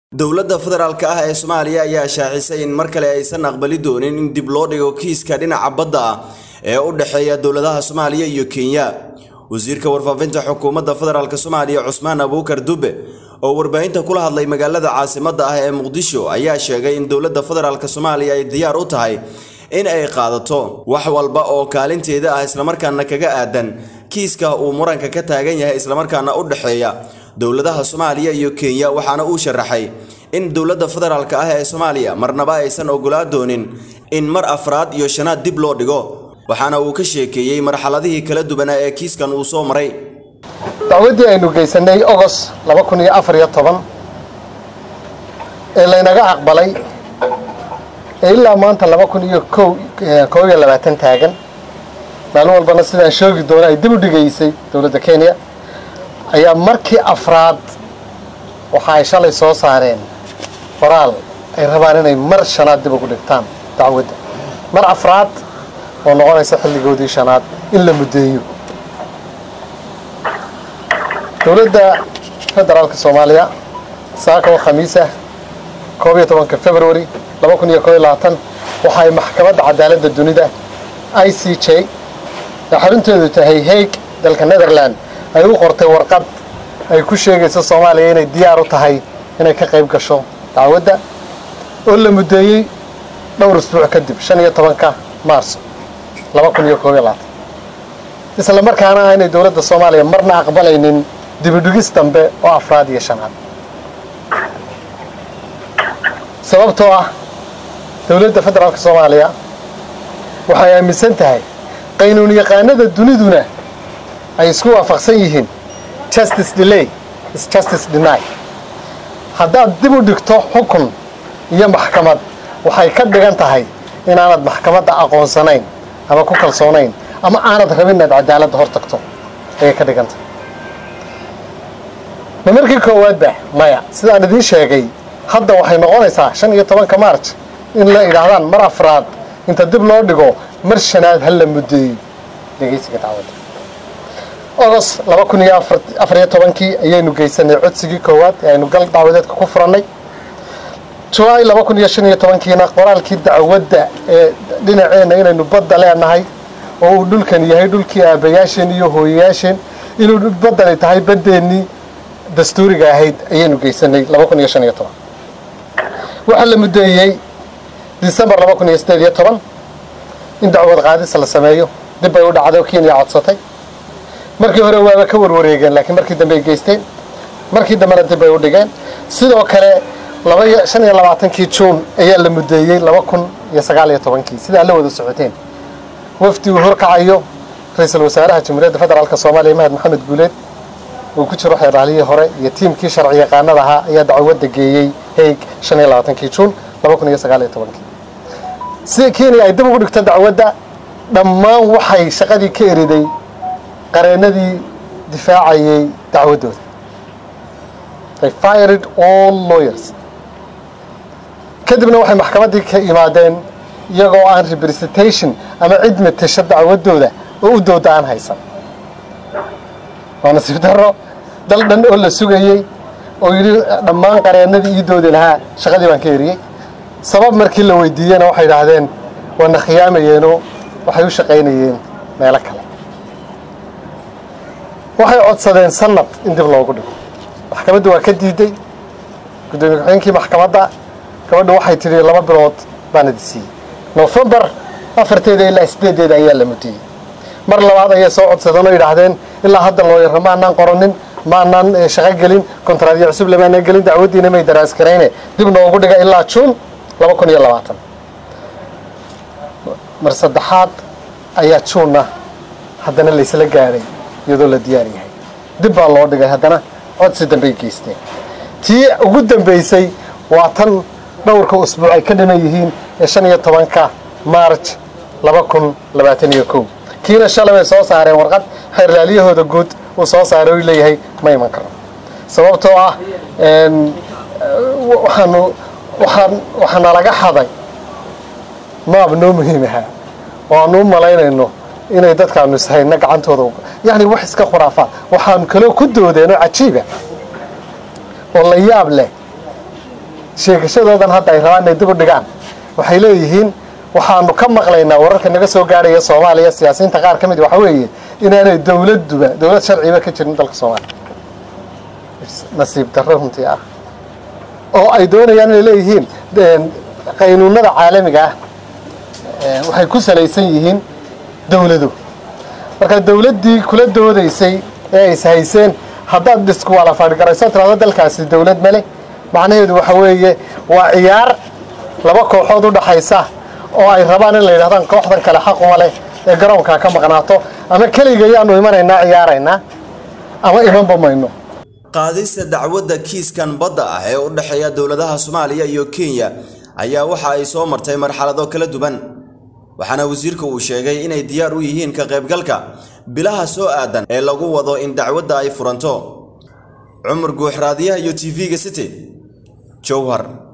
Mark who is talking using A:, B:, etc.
A: dowladda federaalk ah ee soomaaliya ayaa shaacisay in mar kale aysan aqbali doonin in dib loo dhigo kiiska dhinaca badda ah ee u dhexeeya dowladaha soomaaliya iyo kenya wasiirka warfaafinta xukuumadda federaalk soomaaliya cusmaan abuukar dube oo warbaahinta kula hadlay magaalada caasimadda ah ee muqdisho ayaa sheegay in dowladda federaalk soomaaliya ay diyaar u tahay in ay qaadato wax walba oo kaalinteeda ah islamarkaana kaga aadan kiiska uu muranka ka taagan yahay islamarkaana u dhexeeya dowladaha soomaaliya iyo kenya waxaana uu sharaxay in dowladda federaalk ah ee soomaaliya marnaba aysan ogolaa doonin in mar afraad iyo shanaad dib loo dhigo waxaana uu ka sheekeeyey marxaladihii kala duwanaa ee kiiskan uu soo maray
B: dacwaddii aynu geysanay ogos laba kun iyo afar iyo toban ee laynaga aqbalay ee ilaa maanta laba kun iyo ko koob iyo labaatan taagan maalin walbana sidaan shoogi doono ay dib u dhigaysay dowladda kenya ayaa markii afraad waxa ay shalay soo saareen qoraal ay rabaan inay mar shanaad dib ugu dhigtaan dacwadda mar afraad oo noqonaysa xilligoodii shanaad in la muddeeyo dowladda federaalka soomaaliya saaka oo khamiis ah koob iyo tobanka february laba kun iyo koob iyo labaatan waxa ay maxkamadda cadaaladda dunida i c j ee xarunteedu tahay hague dalka netherland ay u qortay warqad ay ku sheegayso soomaaliya inay diyaar u tahay inay ka qayb gasho dacwadda oo la muddeeyey dhowr isbuuc kadib shan iyo tobanka maarso laba kun iyo koob iyo labaatan isla markaana ah inay dowladda soomaaliya marna aqbalaynin dibidhigis dambe oo afraad iyo shanaad sababtoo ah dowladda federaalka soomaaliya waxay aaminsan tahay qaynuun yaqaanada duniduna ay isku waafaqsan yihiin justice delay is justice deny haddaad dib u dhigto xukun iyo maxkamad waxay ka dhigan tahay inaanad maxkamadda aqoonsanayn ama ku kalsoonayn ama aanad rabin inaad cadaaladda hor tagto ayay ka dhigan tahay ma markii koowaadba maya sidaan idiin sheegay hadda waxay noqonaysaa shan iyo tobanka marj in la idhaahdaan mar afraad inta dib loo dhigo mar shanaad ha la muddeeyo dhegaysiga dacwadda ogos laba kun iyo afariyo tobankii ayaynu geysanay codsigii koowaad ee aynu gal dacwadeedka ku furannay julaay laba kun iyo shan iyo tobankiina qoraalkii dacwadda ee dhinaceenna inaynu badda leenahay oo uu dhulkan yahay dhulkii aabayaasheen iyo hooyayaasheen inuu baddani tahay baddeennii dastuuriga ahayd ayaynu geysanay laba kun iyo shan iyo toban waxaa la muddeeyey disembar laba kun iyo sideed iyo toban in dacwad qaadis la sameeyo dib bay u dhacday oo kenya codsatay markii hore waaba ka warwareegeen laakiin markii dambe ay geysteen markii dambena dib bay u dhigeen sidoo kale laba shan iyo labaatankii juun ayaa la muddeeyey laba kun iyo sagaal iyo tobankii sidaa la wada socoteen wafdi uu horkacayo ra-iisul wasaaraha jamhuuriyadda federaalk soomaaliya mahad maxamed guuleed uu ku jiro xeeraalihii hore iyo tiimkii sharci yaqaanada ahaa ayaa dacwadda geeyey haig shan iyo labaatankii juun laba kun iyo sagaal iyo tobankii sida kenya ay dib ugu dhigto dacwadda dhammaan waxay shaqadii ka eriday qareennadii difaacayay dacwaddooda they fired all lawyers kadibna waxay maxkamaddii ka imaadeen iyagoo aan representation ama cid matasha dacwaddooda oo u dooda aan haysan waa nasiib darro dal dhan oo la sugayey oo yidhi dhammaan qareennadii ii doodi lahaa shaqadii baan ka eriyey sabab markii la weydiiyena waxay idhaahdeen waana khiyaamayeenoo waxay u shaqaynayeen meelo kale waxay codsadeen sanad in dib loogu dhigo maxkamaddu waa ka diiday guddoomiye ku-xigeenkii maxkamadda gabadha waxay tidhi laba bilood baan idi siiyey nofembar afarteeda ilaa sideedeeda ayaa la mudiyey mar labaad ayay soo codsadeen oo yidhaahdeen ilaa hadda looyarro maanaan qoranin maanaan shaqo gelin kontraadyo cusub lamaanaan gelin dacwaddiina may daraas garayne dib noogu dhiga ilaa juun laba kun iyo labaatan mar saddexaad ayaa juunna haddana laysla gaadhay iyadoo la diyaar yahay dib baa loo dhigay haddana codsi dambey geysteen tii ugu dambaysay waa tan dhowrka usbuuc ay ka dhiman yihiin ee shan iyo tobanka maarj laba kun labaatan iyo kow kiina shalay bay soo saareen warqad xeerlaalyahooda guud uu soo saaray u leeyahay ma iman karo sababtoo ah waxaanu waxaan waxaana laga xaday maab noo muhiim ahaa oo aanu u malaynayno inay dadkaanu ishayna gacantooda yani wax iska khuraafaad waxaanu kaloo ku doodeen oo cajiiba oo la yaab leh sheegashadoodan hadda ay rabaan inay dib u dhigaan waxay leeyihiin waxaanu ka maqlaynaa wararka naga soo gaadhaya soomaaliya siyaasiyiinta qaar ka mid waxa weeye inaanay dowladduba dowlad sharciba ka jirin dalka soomaaliya nasiib darro runtii ah oo ay doonayaan inay leeyihiin qaynuunada caalamiga ah waxay ku salaysan yihiin dowladu marka dowladdii kula doodaysay ee ay ishayseen haddaad dhisku waa la fadhigarayso tirado dalkaasi dowlad male macnaheedu waxa weeye waa ciyaar laba kooxood u dhaxaysa oo ay rabaan in la yidhahdaan kooxdan kale xaquma leh ee garoonkaa ka maqnaato ama keliga ayaanu imanaynaa ciyaaraynaa ama imanba mayno
A: qaadista dacwadda kiiskan badda ah ee u dhexeeya dowladaha soomaaliya iyo kenya ayaa waxa ay soo martay marxalado kala duwan waxaana wasiirka uu sheegay inay diyaar u yihiin ka qaybgalka bilaha soo aadan ee lagu wado in dacwadda ay furanto cumar guuxraadiyaha iyo t v-ga city jowhar